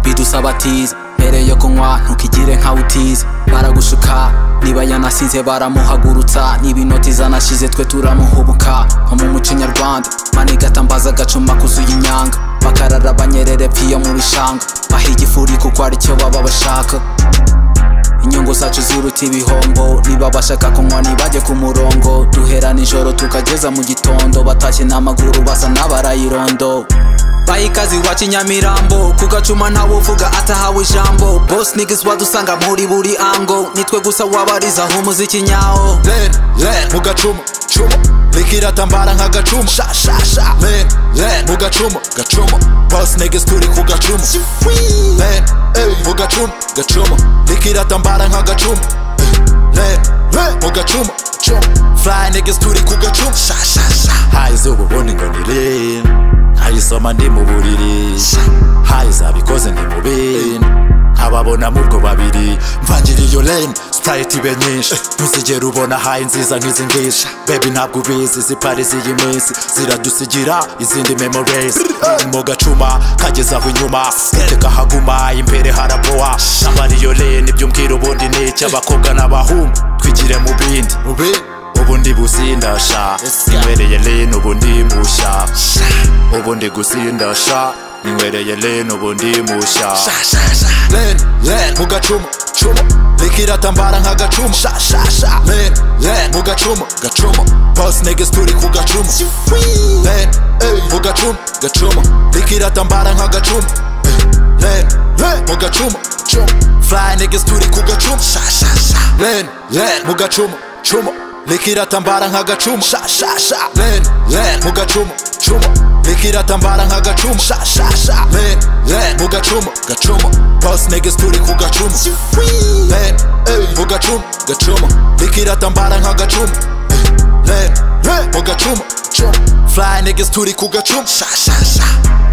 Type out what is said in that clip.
bidusabatiza mbere yo kunywa ntukigire nkawutiza baragushuka niba yanasinze baramuhagurutsa niba inoti zanashize twe turamuhubuka nko mu muco nyarwanda manigatambaza agacuma kuzuye inyanga bakarara banyerere pfiyo mu bishanga baha igifuri kuko aricyo baba bashaka inyungu zacu ziruta ibihombo niba bashaka kunywa ntibajye ku murongo duhera nijoro tukageza mu gitondo batashye n'amaguru basa n'abarayirondo bayikazi wa kinyamirambo ku gacuma ntawe uvuga atahawe ijambo bose nigisi wadusanga muri buri ango nitwe gusa wabarizaho umuziki nyawo Len, len, mu gacuma, cuma Rikiratambara nka gacuma Sha, sha, sha Len, len, mu gacuma, gacuma Boss niggas turi ku gacuma Len, ey, mu gacuma, gacuma Rikiratambara nka gacuma Len, len, mu gacuma, cuma Fly niggas turi ku gacuma Sha, sha, sha Hayi izuba ubundi ngo ni len Hayisoma ndi mu buriri Hayi zabikoze ndi mu bintu ababona mubwo babiri mvangira iyo lane sprite ibe nyinshi ntuzigera ubona hayi nziza nk'izi ngisha bebi ntabwo ubizi zipari z'iyi minsi ziradusigira izindi memories Uri mu gacuma kageze aho inyuma keke kahaguma imbere haraboa nambara iyo lane ibyo umbwira ubundi ni iki abakobwa n'abahungu twigire mu bindi ubu ndi gusindasha ninywereye lane ubu ndi mushya ubu ndi gusindasha ninywereye lane ubu ndi mushya Len, len, mu gacuma, cuma Rikiratambara nka gacuma Sha, sha, sha Len, len, mu gacuma, gacuma Boss niggas turi ku gacuma Len, ey, mu gacuma, gacuma Rikiratambara nka gacuma Len, len, mu gacuma, cuma Fly niggas turi ku gacuma Sha, sha, sha Len, len, mu gacuma, cuma Rikiratambara nka gacuma Sha, sha, sha Len, len, mu gacuma, cuma rikiratambara nka gacuma sha sha sha len len mu gacuma gacuma boss niggas turi ku gacuma len ey mu gacuma gacuma rikiratambara nka gacuma len len mu gacuma cuma fly niggas turi ku gacuma sha sha sha